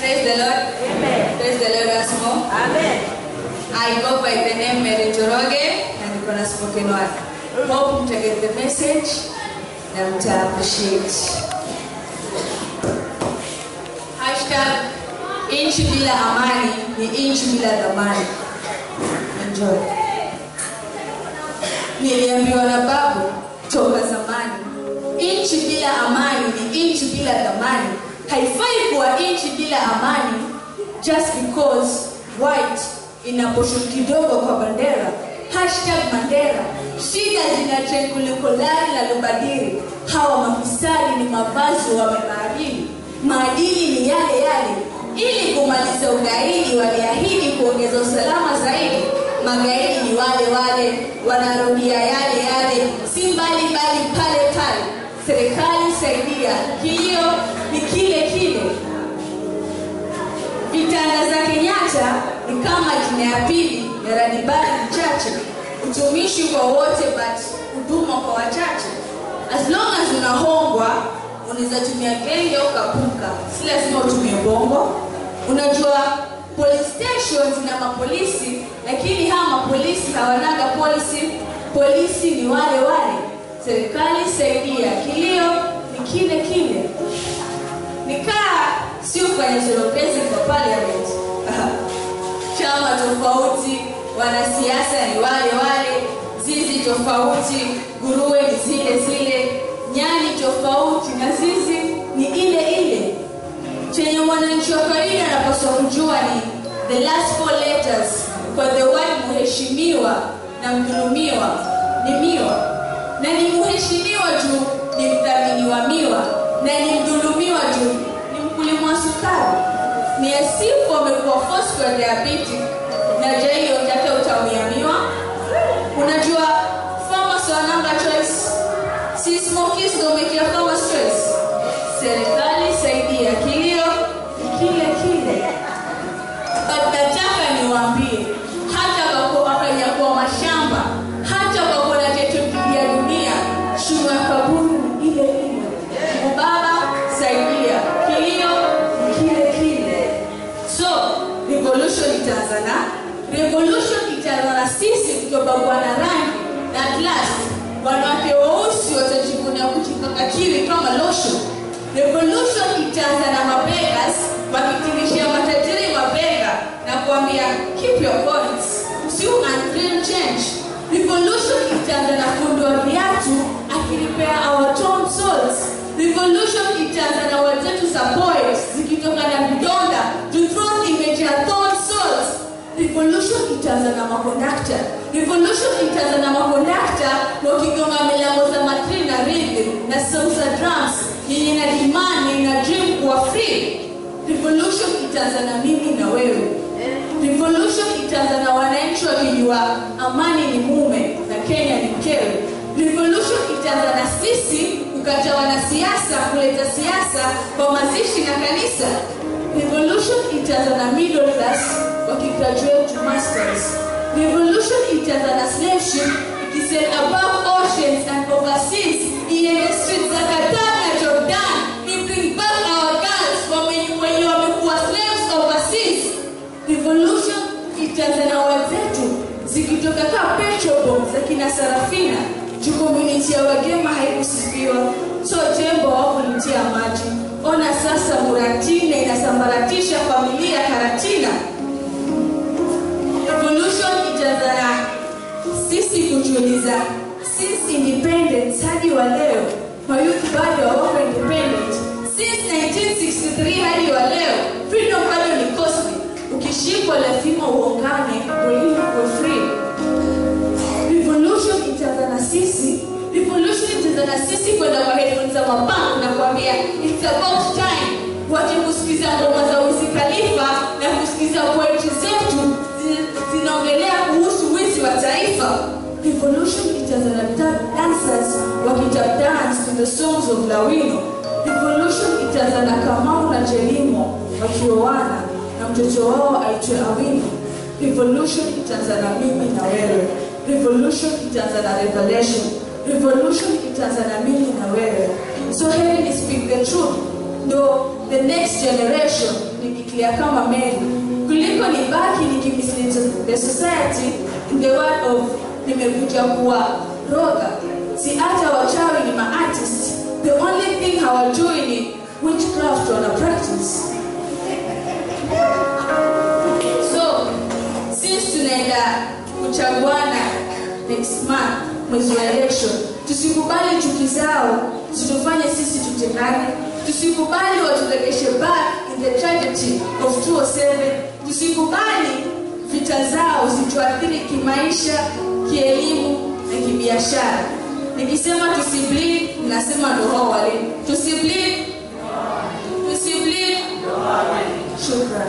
Praise the Lord. Amen. Praise the Lord once more. Amen. I go by the name Mary Njoroge and niko na spoken word. Hope mta get the message na mta appreciate. Hashtag inchi bila amani ni inchi bila dhamani. Enjoy. Niliambiwa na babu toka zamani, inchi bila amani ni inchi bila dhamani. Haifai kuwa inchi bila amani just because white ina portion kidogo kwa bandera. Hashtag Mandera. Shida zina trend kuliko lari na lubadiri. Hawa mafisadi ni mavazi wamebaadili. Maadili ni yale yale. Ili kumaliza ugaidi, waliahidi kuongeza usalama zaidi. Magaidi ni wale wale, wanarudia yale yale, si mbali mbali pale pale. Serikali saidia, kilio ni kile kile. Vitanda za Kenyatta ni kama jina ya pili ya Radibari mchache, utumishi kwa wote but huduma kwa wachache. As long as unahongwa, unaweza tumia genge au kapuka, si lazima utumie bongo. Unajua police stations na mapolisi, lakini hawa mapolisi hawanaga policy. Polisi ni wale wale. Serikali saidia, kilio ni kile kile nikaa sio kwenye serokezi kwa parliament chama tofauti wanasiasa ni wale wale zizi tofauti nguruwe ni zile zile nyani tofauti na zizi ni ile ile chenye mwananchi wa kawaida anapaswa kujua ni the last four letters kwa the word mheshimiwa na mdhulumiwa ni miwa na ni mheshimiwa juu ni mdhamini wa miwa na ni mdhulumiwa juu ni mkulima wa sukari ni asifu amekuwa phosphor diabetic na jahiyo yake utaumia miwa unajua farmers wa number choice si smokies ndo umekia farmers choice serikali saidia kilio ni kile kile but nataka niwaambie hata kwa wakanyakuwa mashamba hata kwa kuna tetukilia dunia shimo ya kaburi ni ile ile ubaba saidia kilio ni kile kile so revolution itaanza na revolution itaanza na sisi kutobagua na rangi na at last wanawake weusi watajivunia kujipakakiri kama lotion revolution itaanza na mabegas wakitingishia matajiri mabega na kuambia keep your points usiu unreal change revolution itaanza na fundi wa viatu akilipea our torn souls revolution itaanza na wenzetu za poet zikitoka na vidonda to throw image ya torn souls revolution itaanza na makondakta revolution itaanza na makondakta wakigonga milango za matri na rhythm na sound za drums yenye na dimani na dream kuwa free revolution itaanza na mimi na wewe revolution itaanza na wananchi wakijua amani ni mume na kenya ni mkewe revolution itaanza na sisi kukata wanasiasa kuleta siasa kwa mazishi na kanisa revolution itaanza na middle class wakigraduate to masters revolution itaanza na slave ship ikisail above oceans and overseas iende streets za Qatar na Jordan ni bring back our girls wamenye- wenye wamekuwa slaves overseas revolution itaanza na wenzetu zikitoka kaa petrol za kina Sarafina juu community ya Wagema haikusifiwa so tembo hawakulitia maji ona sasa Muratina inasambaratisha familia Karatina revolution itaanza na sisi kujiuliza since independence hadi wa leo mayouth bado hawako independent since 1963 hadi wa leo freedom bado ni costly ukishikwa lazima uongane wengine for free revolution itaanza na sisi revolution itaanza na sisi kwenda kwa headphones za mabank na kuambia it's about time wache kusikiza ngoma za Wiz Khalifa na kusikiza poetry zetu zi- zinaongelea kuhusu wizi wa taifa revolution itaanza na tap dancers wakitap dance to the songs of Lawino revolution itaanza na Kamau na Jelimo wakioana na mtoto wao aitwe Awino revolution itaanza na mimi na wewe revolution itaanza na revelation revolution itaanza na mimi na wewe so heri ni speak the truth ndo the next generation nikiclear kama meli kuliko nibaki nikimislead the society in the word of nimekuja kuwa roga si hata wachawi ni maartist the only thing hawajui ni witchcraft wana practice so since tunaenda kuchaguana next month mwezi wa election tusikubali chuki zao zitufanye sisi tutengane tusikubali waturegeshe back in the tragedy of 207 tusikubali vita zao zituathiri kimaisha kielimu na kibiashara nikisema tusibleed nasema ndo hao walimu tusibleed tusibleed shukran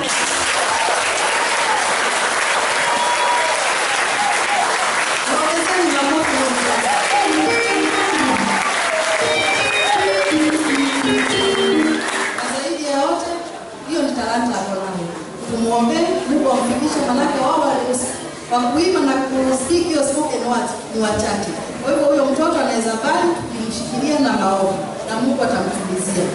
Waongezeni makofi mengi. Na zaidi ya yote, hiyo ni talanta yako nayo. Tumwombee Mungu amfikishe, manake wao wali- wa kuimba na kusiki hiyo spoken word ni wachache. Kwa hivyo huyo mtoto anaweza bali kumshikilia na maombi na Mungu atamtumizia.